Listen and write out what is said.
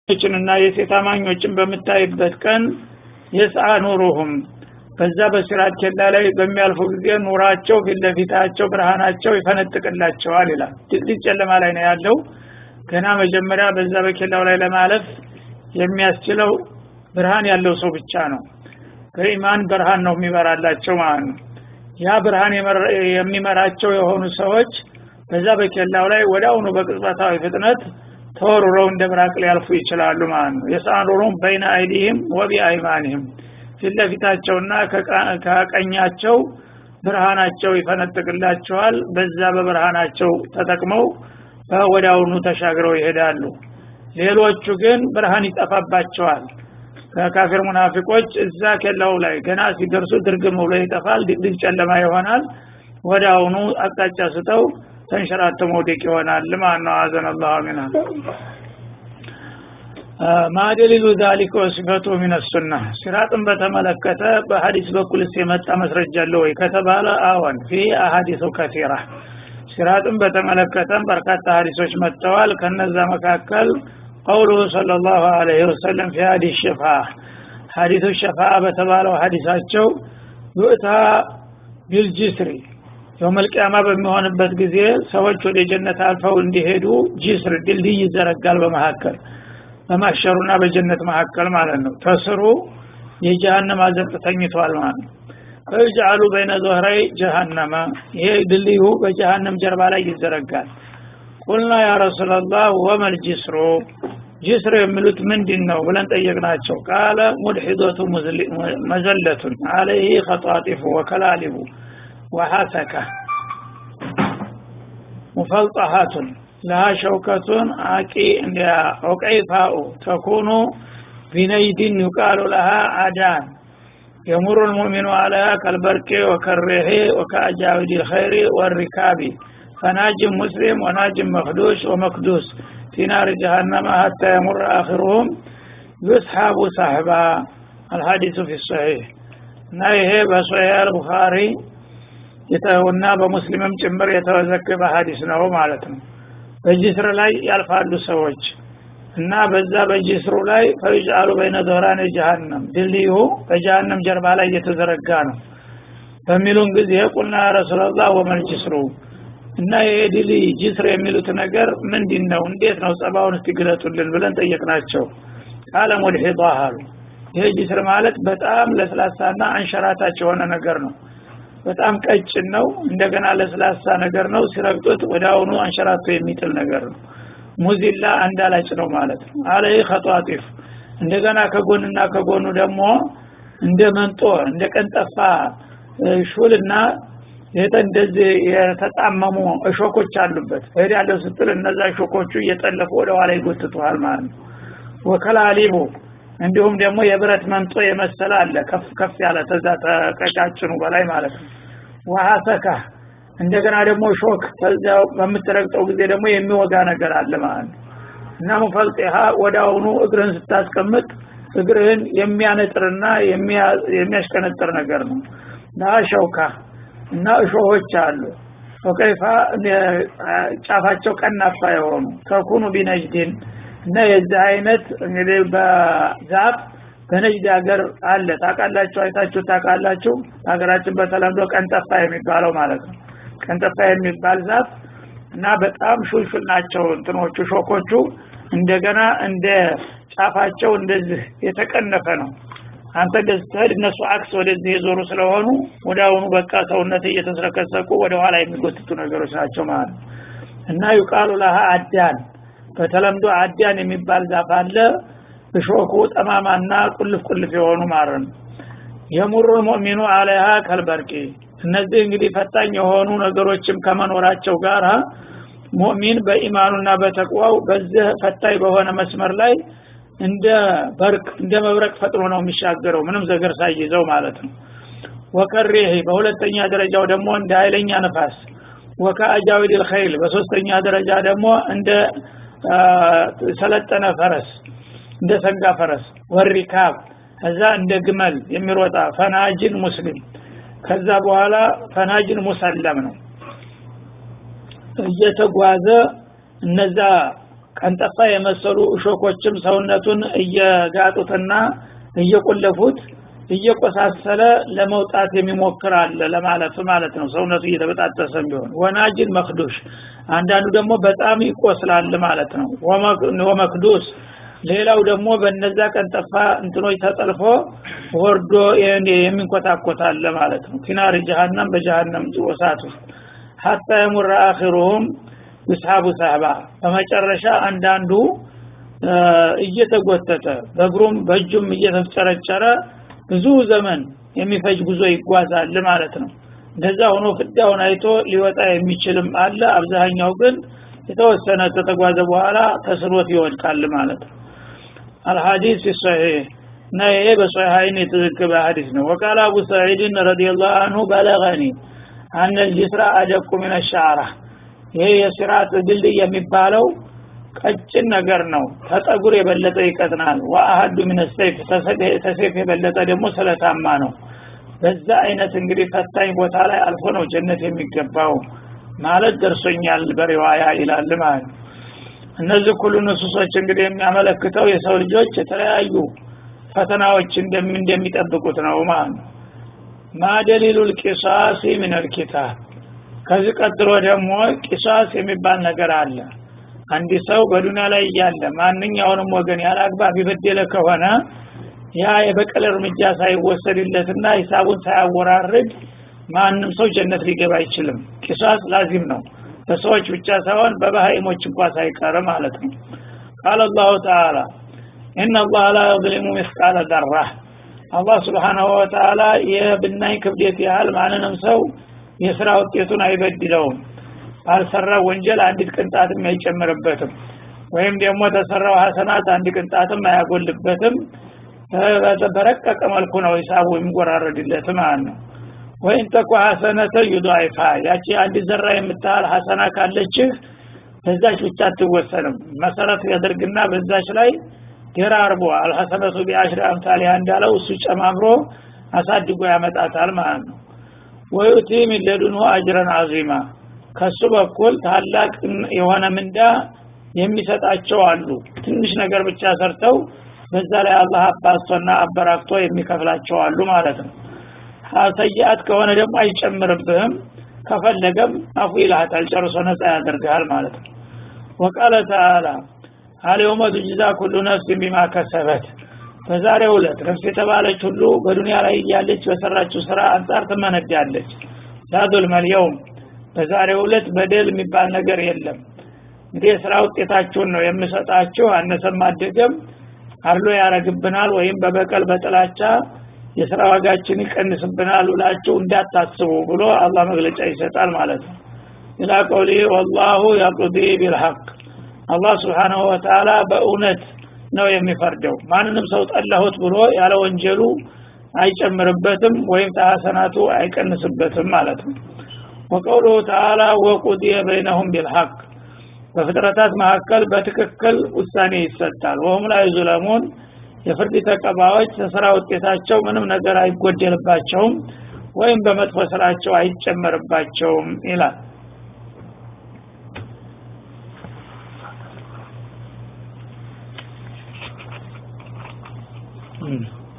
ችንና የሴት አማኞችን በምታይበት ቀን የስአ ኑሩሁም በዛ በሲራጥ ኬላ ላይ በሚያልፉ ጊዜ ኑራቸው ፊት ለፊታቸው ብርሃናቸው ይፈነጥቅላቸዋል ይላል ድቅድቅ ጨለማ ላይ ነው ያለው ገና መጀመሪያ በዛ በኬላው ላይ ለማለፍ የሚያስችለው ብርሃን ያለው ሰው ብቻ ነው በኢማን ብርሃን ነው የሚመራላቸው ማለት ነው ያ ብርሃን የሚመራቸው የሆኑ ሰዎች በዛ በኬላው ላይ ወደ አሁኑ በቅጽበታዊ ፍጥነት ተወርረው እንደ ምራቅ ሊያልፉ ይችላሉ ማለት ነው የሳኑሩም በይነ አይዲህም ወቢ አይማኒህም ፊት ለፊታቸውና ከቀኛቸው ብርሃናቸው ይፈነጥቅላቸዋል በዛ በብርሃናቸው ተጠቅመው ወዳውኑ ተሻግረው ይሄዳሉ ሌሎቹ ግን ብርሃን ይጠፋባቸዋል ከካፊር ሙናፊቆች እዛ ኬላው ላይ ገና ሲደርሱ ድርግም ብሎ ይጠፋል ድቅድቅ ጨለማ ይሆናል ወደ አሁኑ አቅጣጫ ስተው ተንሸራተ መውደቅ ይሆናል ማለት ነው አዘን አላሁ ሚና ማደሊሉ ዛሊከ ወሲፈቱ ሚን ሱና ሲራጥን በተመለከተ በሀዲስ በኩልስ የመጣ መስረጃ አለ ወይ ከተባለ አዎን ፊ አሀዲሱ ከቲራ ሲራጥን በተመለከተም በርካታ ሀዲሶች መጥተዋል ከነዛ መካከል ቀውሉሁ ሰለላሁ ዐለይሂ ወሰለም ፊ ሀዲስ ሸፋ ሀዲሱ ሸፋ በተባለው ሀዲሳቸው ዩእታ ቢልጅስሪ የውመልቅያማ በሚሆንበት ጊዜ ሰዎች ወደ ጀነት አልፈው እንዲሄዱ ጅስር ድልድይ ይዘረጋል በመካከል በማሸሩና በጀነት መካከል ማለት ነው ተስሩ የጀሃነም አዘቅት ተኝቷል ማለት ነው ፈይጅአሉ በይነ ዞህረይ ጀሃነመ ይሄ ድልድዩ በጀሃነም ጀርባ ላይ ይዘረጋል ቁልና ያ ረሱላላህ ወመል ጅስሩ ጅስር የሚሉት ምንድን ነው ብለን ጠየቅናቸው ቃለ ሙድሒዶቱ መዘለቱን አለይህ ከጧጢፉ ወከላሊቡ ወሐሰከ ሙፈልጠሃቱን ለሃ ሸውከቱን አቂ ዑቀይፋኡ ተኩኑ ቢነይድን ዩቃሉ ለሃ አዳን የሙሩ ልሙእሚኑ አለሃ ከልበርቄ ወከሬሄ ወከአጃዊድ ልኸይሪ ወሪካቢ ፈናጅም ሙስሊም ወናጅም መክዱሽ ወመክዱስ في نار جهنم حتى يمر آخرهم يسحب سحبا الحديث في الصحيح እና ይሄ በሶሒህ አልቡኻሪ እና በሙስሊምም ጭምር የተዘገበ ሀዲስ ነው ማለት ነው በጅስር ላይ ያልፋሉ ሰዎች እና በዛ በጅስሩ ላይ ፈይጅአሉ በይነ ዞህራን ጀሃነም ድልድዩ በጀሃነም ጀርባ ላይ እየተዘረጋ ነው በሚሉን ጊዜ ቁልና ረሱላላህ ወመል ጅስሩ እና ይሄ ድልድይ ጅስር የሚሉት ነገር ምንድን ነው እንዴት ነው ጸባውን እስቲ ግለጡልን ብለን ጠየቅናቸው ቃለ ሙድሒዷ አሉ ይሄ ጅስር ማለት በጣም ለስላሳና አንሸራታች የሆነ ነገር ነው በጣም ቀጭን ነው እንደገና ለስላሳ ነገር ነው ሲረግጡት ወደ አሁኑ አንሸራቶ የሚጥል ነገር ነው ሙዚላ አንዳላጭ ነው ማለት ነው አለይ ከጧጢፍ እንደገና ከጎንና ከጎኑ ደግሞ እንደ መንጦ እንደ ቀንጠፋ ሹልና እንደዚህ የተጣመሙ እሾኮች አሉበት እህድ ያለው ስትል እነዛ እሾኮቹ እየጠለፉ ወደ ኋላ ይጎትቱሃል ማለት ነው ወከላሊቡ እንዲሁም ደግሞ የብረት መንጦ የመሰለ አለ ከፍ ከፍ ያለ ተዛ ተቀጫጭኑ በላይ ማለት ነው ወሐሰካ እንደገና ደግሞ ሾክ ከዚያው በምትረግጠው ጊዜ ደግሞ የሚወጋ ነገር አለ ማለት ነው እና ሙፈልጢሃ ወደ አሁኑ እግርህን ስታስቀምጥ እግርህን የሚያነጥርና የሚያሽቀነጥር ነገር ነው ና ሸውካ እና እሾሆች አሉ ወከይፋ ጫፋቸው ቀናፋ የሆኑ ተኩኑ ቢነጅድን እና የዚህ አይነት እንግዲህ በዛፍ በነጅድ ሀገር አለ ታውቃላችሁ አይታችሁ ታውቃላችሁ ሀገራችን በተለምዶ ቀንጠፋ የሚባለው ማለት ነው ቀንጠፋ የሚባል ዛፍ እና በጣም ሹልሹል ናቸው እንትኖቹ ሾኮቹ እንደገና እንደ ጫፋቸው እንደዚህ የተቀነፈ ነው አንተ እንደዚህ ስትሄድ እነሱ አክስ ወደዚህ የዞሩ ስለሆኑ ወደ አሁኑ በቃ ሰውነት እየተስረከሰቁ ወደ ኋላ የሚጎትቱ ነገሮች ናቸው ማለት ነው እና ዩቃሉ ለሃ አዳን በተለምዶ አዳን የሚባል ዛፍ አለ እሾኩ ጠማማና ቁልፍ ቁልፍ የሆኑ ማለት ነው የሙሩ ሙእሚኑ አለሃ ከልበርቂ እነዚህ እንግዲህ ፈታኝ የሆኑ ነገሮችም ከመኖራቸው ጋር ሙእሚን በኢማኑና በተቅዋው በዚህ ፈታኝ በሆነ መስመር ላይ እንደ በርቅ እንደ መብረቅ ፈጥኖ ነው የሚሻገረው ምንም ዘገር ሳይዘው ማለት ነው ወከሬህ በሁለተኛ ደረጃው ደግሞ እንደ ኃይለኛ ነፋስ ወከአጃዊድ ልኸይል በሶስተኛ ደረጃ ደግሞ እንደ ሰለጠነ ፈረስ እንደ ሰንጋ ፈረስ ወሪካብ ከዛ እንደ ግመል የሚሮጣ ፈናጅን ሙስሊም ከዛ በኋላ ፈናጅን ሙሰለም ነው እየተጓዘ እነዛ ቀንጠፋ የመሰሉ እሾኮችም ሰውነቱን እየጋጡትና እየቆለፉት እየቆሳሰለ ለመውጣት የሚሞክር አለ ለማለፍ ማለት ነው ሰውነቱ እየተበጣጠሰም ቢሆን ወናጅን መክዱሽ አንዳንዱ ደግሞ በጣም ይቆስላል ማለት ነው ወመክዱስ ሌላው ደግሞ በነዛ ቀንጠፋ እንትኖች ተጠልፎ ወርዶ የሚንኮታኮታል ማለት ነው ፊናር ጀሃነም በጀሃነም ወሳት ውስጥ ሀታ የሙራ አኺሩሁም ይስሐቡ ሰህባ በመጨረሻ አንዳንዱ እየተጎተተ በእግሩም በእጁም እየተፍጨረጨረ ብዙ ዘመን የሚፈጅ ጉዞ ይጓዛል ማለት ነው እንደዛ ሆኖ ፍዳውን አይቶ ሊወጣ የሚችልም አለ አብዛኛው ግን የተወሰነ ከተጓዘ በኋላ ተስኖት ይወድቃል ማለት ነው አልሐዲስ ሰሒህ እና ይሄ በሶሒሐይን የተዘገበ ሐዲስ ነው ወቃል አቡ ሰዒድን ረዲየላሁ አንሁ በለገኒ አነ ልጅስራ አደቁ ምን ሻዕራ ይሄ የሲራጥ ድልድይ የሚባለው ቀጭን ነገር ነው ተጠጉር የበለጠ ይቀጥናል ወአሀዱ ምን ሰይፍ ተሰይፍ የበለጠ ደግሞ ስለታማ ነው በዛ አይነት እንግዲህ ፈታኝ ቦታ ላይ አልፎ ነው ጀነት የሚገባው ማለት ደርሶኛል በሪዋያ ይላል ማለት እነዚህ ሁሉ ንሱሶች እንግዲህ የሚያመለክተው የሰው ልጆች የተለያዩ ፈተናዎች እንደሚጠብቁት ነው ማለት ነው ማደሊሉ ልቂሳሲ ምን ልኪታብ ከዚህ ቀጥሎ ደግሞ ቂሳስ የሚባል ነገር አለ አንድ ሰው በዱንያ ላይ እያለ ማንኛውንም ወገን ያለ አግባብ የበደለ ከሆነ ያ የበቀል እርምጃ ሳይወሰድለትና ሂሳቡን ሳያወራርድ ማንም ሰው ጀነት ሊገባ አይችልም ቂሳስ ላዚም ነው በሰዎች ብቻ ሳይሆን በባህይሞች እንኳ ሳይቀር ማለት ነው ቃል አላሁ ተዓላ ኢነ አላህ ላ የظሊሙ ምስቃለ ደራ አላህ ስብሓናሁ ወተዓላ የብናኝ ክብደት ያህል ማንንም ሰው የስራ ውጤቱን አይበድለውም ባልሰራ ወንጀል አንዲት ቅንጣትም አይጨምርበትም ወይም ደግሞ ተሰራው ሀሰናት አንድ ቅንጣትም አያጎልበትም በረቀቀ መልኩ ነው ሂሳቡ የሚጎራረድለት ማለት ነው ወይም ተኩ ሀሰነተ ዩዳይፋ ያቺ አንድ ዘራ የምታህል ሀሰና ካለችህ በዛች ብቻ አትወሰንም መሰረት ያደርግና በዛች ላይ ደራርቦ አልሐሰነቱ ቢአሽሪ አምሳሊያ እንዳለው እሱ ጨማምሮ አሳድጎ ያመጣታል ማለት ነው ወዩቲ ሚን ለዱንሁ አጅረን አዚማ ከሱ በኩል ታላቅ የሆነ ምንዳ የሚሰጣቸው አሉ ትንሽ ነገር ብቻ ሰርተው በዛ ላይ አላህ አባስቶና አበራክቶ የሚከፍላቸው አሉ ማለት ነው ሰይአት ከሆነ ደግሞ አይጨምርብህም ከፈለገም አፉ ይልሃታል ጨርሶ ነፃ ያደርግሃል ማለት ነው ወቃለ ተዓላ አልየውመ ቱጅዛ ኩሉ ነፍስ ቢማ ከሰበት በዛሬው ዕለት ነፍስ የተባለች ሁሉ በዱንያ ላይ እያለች በሰራችው ስራ አንጻር ትመነዳለች ላዙልመል የውም በዛሬው ዕለት በደል የሚባል ነገር የለም እንግዲህ የስራ ውጤታችሁን ነው የምሰጣችሁ አነሰም አደገም አድሎ ያረግብናል ወይም በበቀል በጥላቻ የስራ ዋጋችን ይቀንስብናል ብላችሁ እንዳታስቡ ብሎ አላህ መግለጫ ይሰጣል ማለት ነው ኢላ ቀውሊ ወላሁ የቅዲ ቢልሐቅ አላህ ስብሓናሁ ወተዓላ በእውነት ነው የሚፈርደው ማንንም ሰው ጠላሁት ብሎ ያለ ወንጀሉ አይጨምርበትም ወይም ተሐሰናቱ አይቀንስበትም ማለት ነው ወቀውሉሁ ተዓላ ወቁድየ በይነሁም ቢልሐቅ በፍጥረታት መካከል በትክክል ውሳኔ ይሰጣል ወሁም ላይ ዙለሙን የፍርድ ተቀባዮች ተስራ ውጤታቸው ምንም ነገር አይጎደልባቸውም ወይም በመጥፎ ስራቸው አይጨመርባቸውም ይላል Mm.